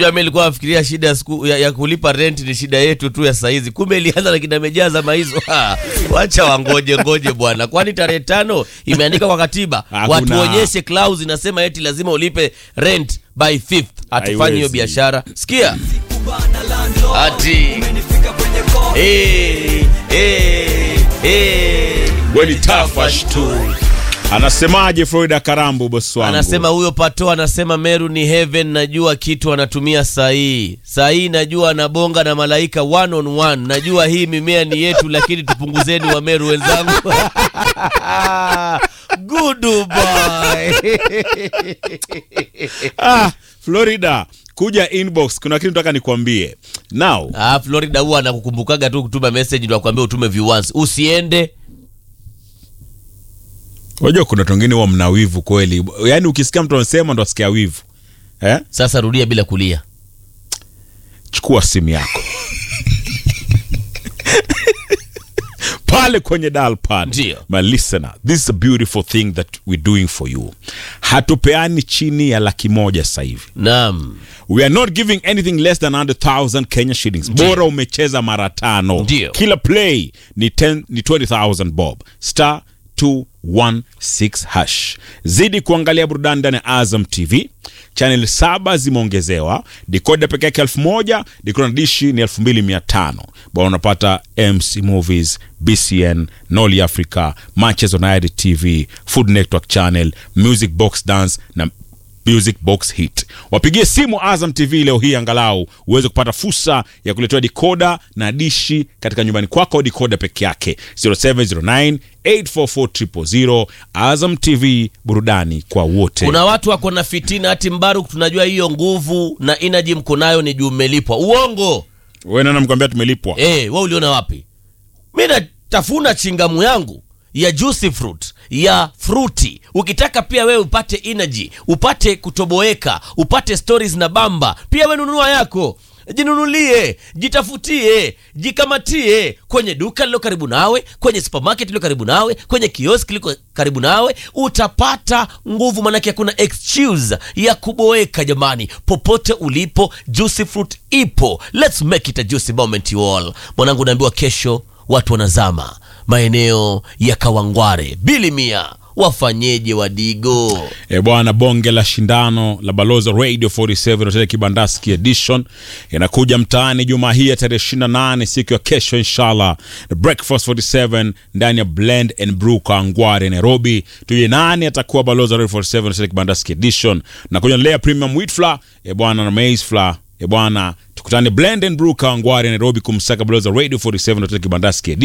Mimi nilikuwa nafikiria shida ya, siku, ya, ya kulipa rent ni shida yetu tu ya saizi, kumbe ilianza na kina mejaza maizo. Ha, Wacha wangoje ngoje bwana, kwani tarehe tano imeandika kwa katiba Hakuna. watuonyeshe clause inasema eti lazima ulipe rent by fifth. Hatufanyi hiyo Haiwezi. biashara, sikia ati eh, eh, eh. Weni tafash tu. Anasemaje Florida Karambu bosi wangu? Anasema huyo pato anasema Meru ni heaven, najua kitu anatumia sahihi sahihi, najua anabonga na malaika one on one. Najua hii mimea ni yetu, lakini tupunguzeni wa Meru wenzangu. Goodbye. ah, Florida kuja inbox, kuna kitu nataka nikwambie now. Ah, Florida huwa anakukumbukaga tu kutuma message ndio akwambia utume view once. Usiende Unajua kuna watu wengine huwa mna wivu kweli, yaani ukisikia mtu anasema ndo asikia wivu eh? sasa, rudia bila kulia. Chukua simu yako pale kwenye dial pad. Ndio. My listener, this is a beautiful thing that we're doing for you. Hatupeani chini ya laki moja sasa hivi. Naam, We are not giving anything less than 100,000 Kenya shillings. Bora umecheza mara tano. Ndio. Kila play ni 10 ni 20,000 bob. Star 216 hash. Zidi kuangalia burudani ndani ya Azam TV. Channel saba zimeongezewa. Decoder peke yake elfu moja, decoder na dishi ni elfu mbili mia tano. Bwana unapata MC Movies, BCN, Noli Africa, Matches on IRD TV, Food Network Channel, Music Box Dance na Music Box Hit. Wapigie simu Azam TV leo hii angalau uweze kupata fursa ya kuletewa dikoda na dishi katika nyumbani kwako au dikoda peke yake 0709 844 Azam TV burudani kwa wote. kuna watu wako na fitina hati Mbaruk, tunajua hiyo nguvu na energy mko nayo ni juu mmelipwa. Uongo. Wewe nani mkwambia tumelipwa? Eh, wewe uliona wapi? Mi natafuna chingamu yangu ya juicy fruit ya fruity. Ukitaka pia wewe upate energy, upate kutoboeka, upate stories na bamba, pia wewe nunua yako. Jinunulie, jitafutie, jikamatie kwenye duka lilo karibu nawe, kwenye supermarket iliyo karibu nawe, kwenye kiosk liko karibu nawe, utapata nguvu, manake hakuna excuse ya kuboeka. Jamani, popote ulipo, juicy fruit ipo. Let's make it a juicy moment you all. Mwanangu, naambiwa kesho watu wanazama maeneo ya Kawangware, Bilimia, wafanyeje Wadigo? E bwana, bonge la shindano la Baloza Radio 47 Hotel Kibandaski Edition inakuja mtaani Jumaa hii ya tarehe 28 siku ya kesho inshallah. The Breakfast 47 ndani ya Blend and Brew Kawangware Nairobi. Tuje nani atakuwa Baloza Radio 47 Hotel Kibandaski Edition na kuja Lea Premium Wheat Flour e bwana na Maize Flour e bwana, tukutane Blend and Brew Kawangware Nairobi kumsaka Baloza Radio 47 Hotel Kibandaski Edition.